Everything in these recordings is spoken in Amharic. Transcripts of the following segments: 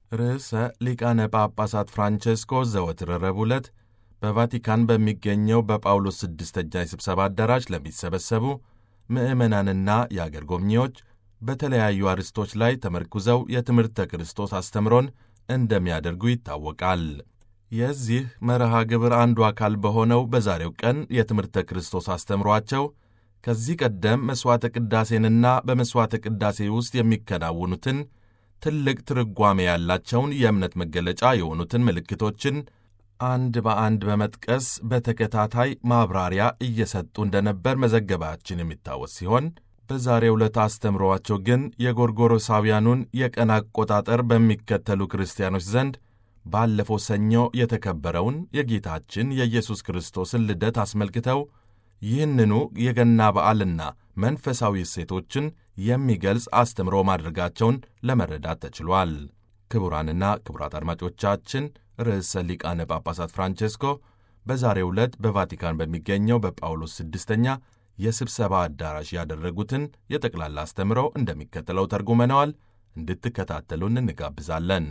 ርዕሰ ሊቃነ ጳጳሳት ፍራንቼስኮ ዘወትር ረቡዕ ዕለት በቫቲካን በሚገኘው በጳውሎስ ስድስተኛ የስብሰባ አዳራሽ ለሚሰበሰቡ ምዕመናንና የአገር ጎብኚዎች በተለያዩ አርዕስቶች ላይ ተመርኩዘው የትምህርተ ክርስቶስ አስተምሮን እንደሚያደርጉ ይታወቃል። የዚህ መርሃ ግብር አንዱ አካል በሆነው በዛሬው ቀን የትምህርተ ክርስቶስ አስተምሯቸው ከዚህ ቀደም መሥዋዕተ ቅዳሴንና በመሥዋዕተ ቅዳሴ ውስጥ የሚከናውኑትን ትልቅ ትርጓሜ ያላቸውን የእምነት መገለጫ የሆኑትን ምልክቶችን አንድ በአንድ በመጥቀስ በተከታታይ ማብራሪያ እየሰጡ እንደነበር መዘገባችን የሚታወስ ሲሆን በዛሬው ዕለት አስተምሯቸው ግን የጎርጎሮሳውያኑን የቀን አቆጣጠር በሚከተሉ ክርስቲያኖች ዘንድ ባለፈው ሰኞ የተከበረውን የጌታችን የኢየሱስ ክርስቶስን ልደት አስመልክተው ይህንኑ የገና በዓልና መንፈሳዊ እሴቶችን የሚገልጽ አስተምሮ ማድረጋቸውን ለመረዳት ተችሏል። ክቡራንና ክቡራት አድማጮቻችን ርዕሰ ሊቃነ ጳጳሳት ፍራንቼስኮ በዛሬው ዕለት በቫቲካን በሚገኘው በጳውሎስ ስድስተኛ የስብሰባ አዳራሽ ያደረጉትን የጠቅላላ አስተምሮ እንደሚከተለው ተርጉመነዋል። እንድትከታተሉን እንጋብዛለን።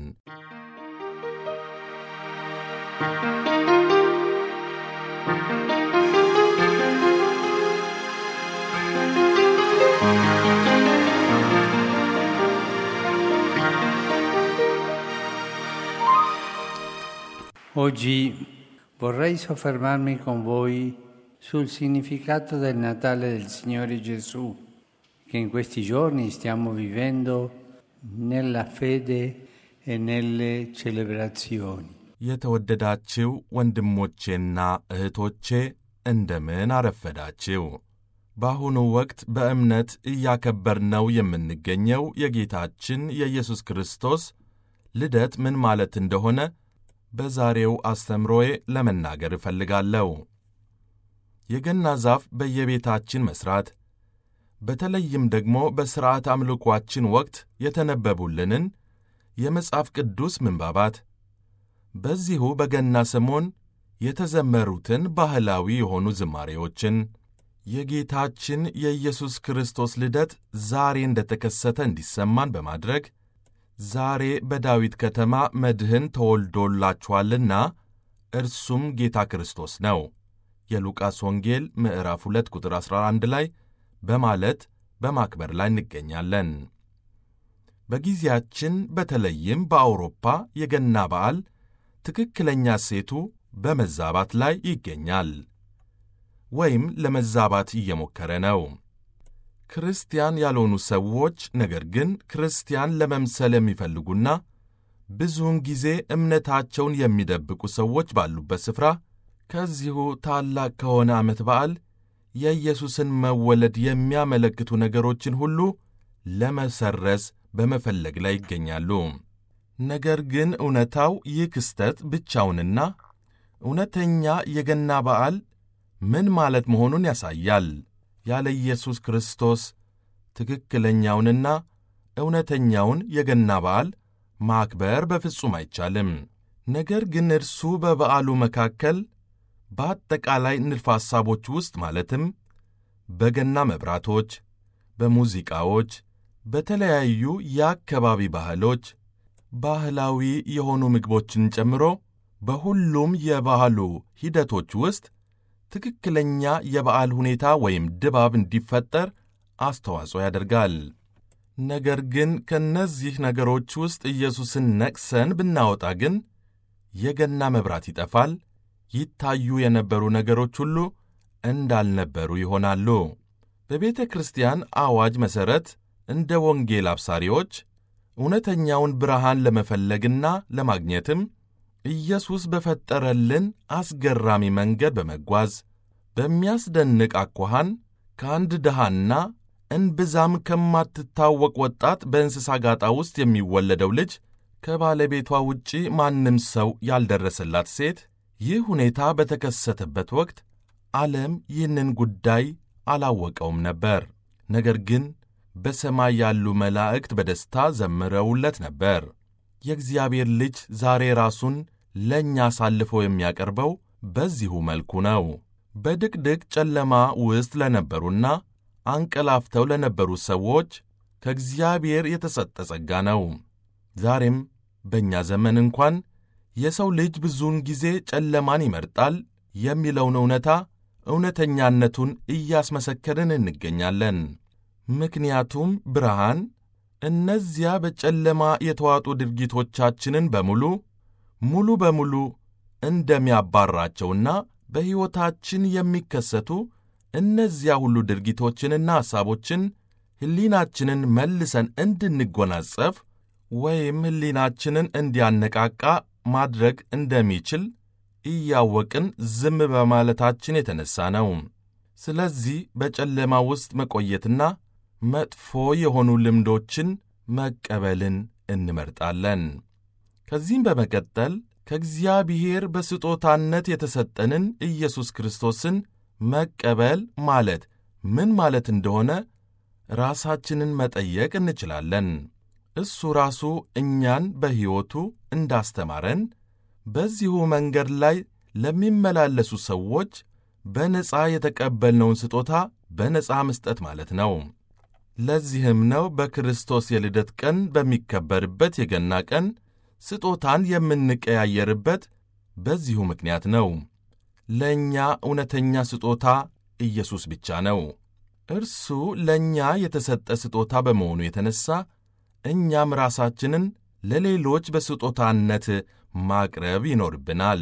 Oggi vorrei soffermarmi con voi sul significato del Natale del Signore Gesù, che in questi giorni stiamo vivendo nella fede e nelle celebrazioni. የተወደዳችው ወንድሞቼና እህቶቼ እንደምን አረፈዳችው። በአሁኑ ወቅት በእምነት እያከበርነው የምንገኘው የጌታችን የኢየሱስ ክርስቶስ ልደት ምን ማለት እንደሆነ በዛሬው አስተምሮዬ ለመናገር እፈልጋለሁ። የገና ዛፍ በየቤታችን መሥራት በተለይም ደግሞ በሥርዓት አምልኳችን ወቅት የተነበቡልንን የመጽሐፍ ቅዱስ ምንባባት በዚሁ በገና ሰሞን የተዘመሩትን ባህላዊ የሆኑ ዝማሬዎችን የጌታችን የኢየሱስ ክርስቶስ ልደት ዛሬ እንደተከሰተ እንዲሰማን በማድረግ ዛሬ በዳዊት ከተማ መድህን ተወልዶላችኋልና እርሱም ጌታ ክርስቶስ ነው የሉቃስ ወንጌል ምዕራፍ 2 ቁጥር 11 ላይ በማለት በማክበር ላይ እንገኛለን። በጊዜያችን በተለይም በአውሮፓ የገና በዓል ትክክለኛ ሴቱ በመዛባት ላይ ይገኛል ወይም ለመዛባት እየሞከረ ነው። ክርስቲያን ያልሆኑ ሰዎች ነገር ግን ክርስቲያን ለመምሰል የሚፈልጉና ብዙውን ጊዜ እምነታቸውን የሚደብቁ ሰዎች ባሉበት ስፍራ ከዚሁ ታላቅ ከሆነ ዓመት በዓል የኢየሱስን መወለድ የሚያመለክቱ ነገሮችን ሁሉ ለመሰረዝ በመፈለግ ላይ ይገኛሉ። ነገር ግን እውነታው ይህ ክስተት ብቻውንና እውነተኛ የገና በዓል ምን ማለት መሆኑን ያሳያል። ያለ ኢየሱስ ክርስቶስ ትክክለኛውንና እውነተኛውን የገና በዓል ማክበር በፍጹም አይቻልም። ነገር ግን እርሱ በበዓሉ መካከል በአጠቃላይ ንድፈ ሐሳቦች ውስጥ ማለትም በገና መብራቶች፣ በሙዚቃዎች፣ በተለያዩ የአካባቢ ባህሎች፣ ባህላዊ የሆኑ ምግቦችን ጨምሮ በሁሉም የባህሉ ሂደቶች ውስጥ ትክክለኛ የበዓል ሁኔታ ወይም ድባብ እንዲፈጠር አስተዋጽኦ ያደርጋል። ነገር ግን ከእነዚህ ነገሮች ውስጥ ኢየሱስን ነቅሰን ብናወጣ ግን የገና መብራት ይጠፋል፣ ይታዩ የነበሩ ነገሮች ሁሉ እንዳልነበሩ ይሆናሉ። በቤተ ክርስቲያን አዋጅ መሠረት እንደ ወንጌል አብሳሪዎች እውነተኛውን ብርሃን ለመፈለግና ለማግኘትም ኢየሱስ በፈጠረልን አስገራሚ መንገድ በመጓዝ በሚያስደንቅ አኳኋን ከአንድ ድሃና እንብዛም ከማትታወቅ ወጣት በእንስሳ ጋጣ ውስጥ የሚወለደው ልጅ ከባለቤቷ ውጪ ማንም ሰው ያልደረሰላት ሴት ይህ ሁኔታ በተከሰተበት ወቅት ዓለም ይህንን ጉዳይ አላወቀውም ነበር። ነገር ግን በሰማይ ያሉ መላእክት በደስታ ዘምረውለት ነበር። የእግዚአብሔር ልጅ ዛሬ ራሱን ለእኛ አሳልፎ የሚያቀርበው በዚሁ መልኩ ነው። በድቅድቅ ጨለማ ውስጥ ለነበሩና አንቀላፍተው ለነበሩ ሰዎች ከእግዚአብሔር የተሰጠ ጸጋ ነው። ዛሬም በእኛ ዘመን እንኳን የሰው ልጅ ብዙውን ጊዜ ጨለማን ይመርጣል የሚለውን እውነታ እውነተኛነቱን እያስመሰከርን እንገኛለን። ምክንያቱም ብርሃን እነዚያ በጨለማ የተዋጡ ድርጊቶቻችንን በሙሉ ሙሉ በሙሉ እንደሚያባራቸውና በሕይወታችን የሚከሰቱ እነዚያ ሁሉ ድርጊቶችንና ሐሳቦችን ሕሊናችንን መልሰን እንድንጎናጸፍ ወይም ሕሊናችንን እንዲያነቃቃ ማድረግ እንደሚችል እያወቅን ዝም በማለታችን የተነሣ ነው። ስለዚህ በጨለማ ውስጥ መቆየትና መጥፎ የሆኑ ልምዶችን መቀበልን እንመርጣለን። ከዚህም በመቀጠል ከእግዚአብሔር በስጦታነት የተሰጠንን ኢየሱስ ክርስቶስን መቀበል ማለት ምን ማለት እንደሆነ ራሳችንን መጠየቅ እንችላለን። እሱ ራሱ እኛን በሕይወቱ እንዳስተማረን በዚሁ መንገድ ላይ ለሚመላለሱ ሰዎች በነፃ የተቀበልነውን ስጦታ በነፃ መስጠት ማለት ነው። ለዚህም ነው በክርስቶስ የልደት ቀን በሚከበርበት የገና ቀን ስጦታን የምንቀያየርበት በዚሁ ምክንያት ነው። ለእኛ እውነተኛ ስጦታ ኢየሱስ ብቻ ነው። እርሱ ለእኛ የተሰጠ ስጦታ በመሆኑ የተነሣ እኛም ራሳችንን ለሌሎች በስጦታነት ማቅረብ ይኖርብናል።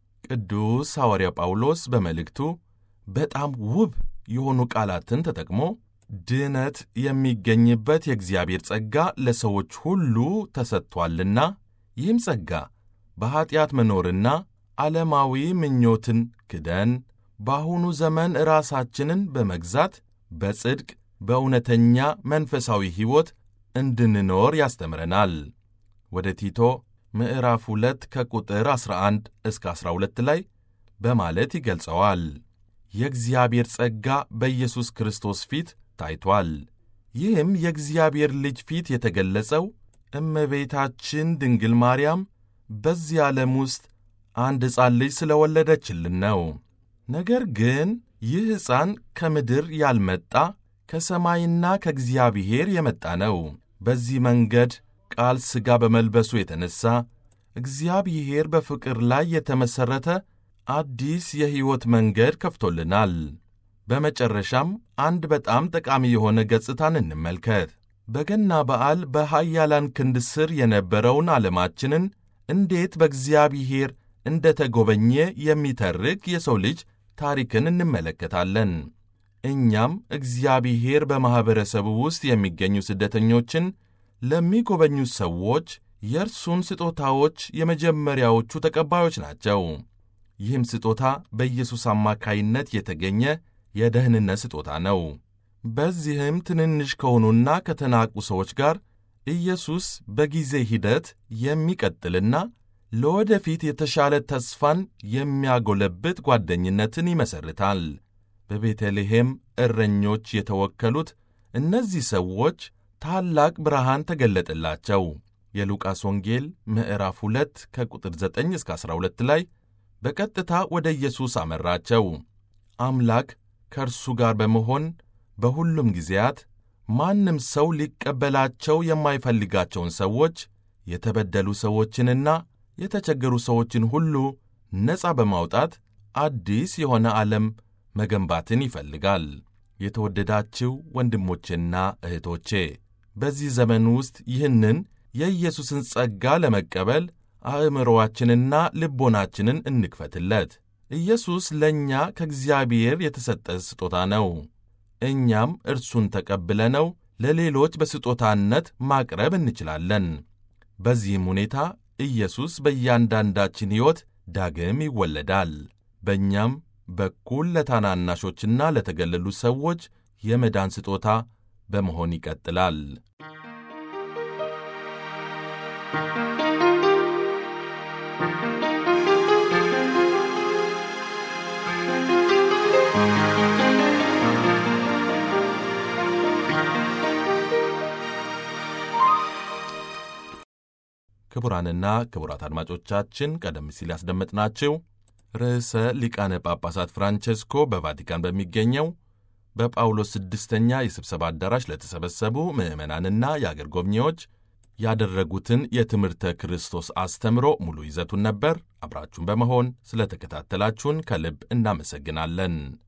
ቅዱስ ሐዋርያ ጳውሎስ በመልእክቱ በጣም ውብ የሆኑ ቃላትን ተጠቅሞ ድነት የሚገኝበት የእግዚአብሔር ጸጋ ለሰዎች ሁሉ ተሰጥቶአልና ይህም ጸጋ በኀጢአት መኖርና ዓለማዊ ምኞትን ክደን በአሁኑ ዘመን ራሳችንን በመግዛት በጽድቅ በእውነተኛ መንፈሳዊ ሕይወት እንድንኖር ያስተምረናል። ወደ ቲቶ ምዕራፍ 2 ከቁጥር 11 እስከ 12 ላይ በማለት ይገልጸዋል። የእግዚአብሔር ጸጋ በኢየሱስ ክርስቶስ ፊት ታይቷል። ይህም የእግዚአብሔር ልጅ ፊት የተገለጸው እመቤታችን ድንግል ማርያም በዚህ ዓለም ውስጥ አንድ ሕፃን ልጅ ስለ ወለደችልን ነው። ነገር ግን ይህ ሕፃን ከምድር ያልመጣ ከሰማይና ከእግዚአብሔር የመጣ ነው። በዚህ መንገድ ቃል ሥጋ በመልበሱ የተነሣ እግዚአብሔር በፍቅር ላይ የተመሠረተ አዲስ የሕይወት መንገድ ከፍቶልናል። በመጨረሻም አንድ በጣም ጠቃሚ የሆነ ገጽታን እንመልከት። በገና በዓል በኃያላን ክንድ ስር የነበረውን ዓለማችንን እንዴት በእግዚአብሔር እንደ ተጎበኘ የሚተርክ የሰው ልጅ ታሪክን እንመለከታለን። እኛም እግዚአብሔር በማኅበረሰቡ ውስጥ የሚገኙ ስደተኞችን ለሚጎበኙ ሰዎች የእርሱን ስጦታዎች የመጀመሪያዎቹ ተቀባዮች ናቸው። ይህም ስጦታ በኢየሱስ አማካይነት የተገኘ የደህንነት ስጦታ ነው። በዚህም ትንንሽ ከሆኑና ከተናቁ ሰዎች ጋር ኢየሱስ በጊዜ ሂደት የሚቀጥልና ለወደፊት የተሻለ ተስፋን የሚያጎለብት ጓደኝነትን ይመሰርታል። በቤተልሔም እረኞች የተወከሉት እነዚህ ሰዎች ታላቅ ብርሃን ተገለጠላቸው። የሉቃስ ወንጌል ምዕራፍ 2 ከቁጥር 9 እስከ 12 ላይ በቀጥታ ወደ ኢየሱስ አመራቸው። አምላክ ከእርሱ ጋር በመሆን በሁሉም ጊዜያት ማንም ሰው ሊቀበላቸው የማይፈልጋቸውን ሰዎች፣ የተበደሉ ሰዎችንና የተቸገሩ ሰዎችን ሁሉ ነፃ በማውጣት አዲስ የሆነ ዓለም መገንባትን ይፈልጋል። የተወደዳችሁ ወንድሞቼና እህቶቼ በዚህ ዘመን ውስጥ ይህንን የኢየሱስን ጸጋ ለመቀበል አእምሮአችንና ልቦናችንን እንክፈትለት። ኢየሱስ ለእኛ ከእግዚአብሔር የተሰጠ ስጦታ ነው። እኛም እርሱን ተቀብለነው ለሌሎች በስጦታነት ማቅረብ እንችላለን። በዚህም ሁኔታ ኢየሱስ በእያንዳንዳችን ሕይወት ዳግም ይወለዳል። በእኛም በኩል ለታናናሾችና ለተገለሉ ሰዎች የመዳን ስጦታ በመሆን ይቀጥላል። ክቡራንና ክቡራት አድማጮቻችን ቀደም ሲል ያስደመጥናችሁ ርዕሰ ሊቃነ ጳጳሳት ፍራንቼስኮ በቫቲካን በሚገኘው በጳውሎስ ስድስተኛ የስብሰባ አዳራሽ ለተሰበሰቡ ምዕመናንና የአገር ጎብኚዎች ያደረጉትን የትምህርተ ክርስቶስ አስተምሮ ሙሉ ይዘቱን ነበር። አብራችሁን በመሆን ስለተከታተላችሁን ከልብ እናመሰግናለን።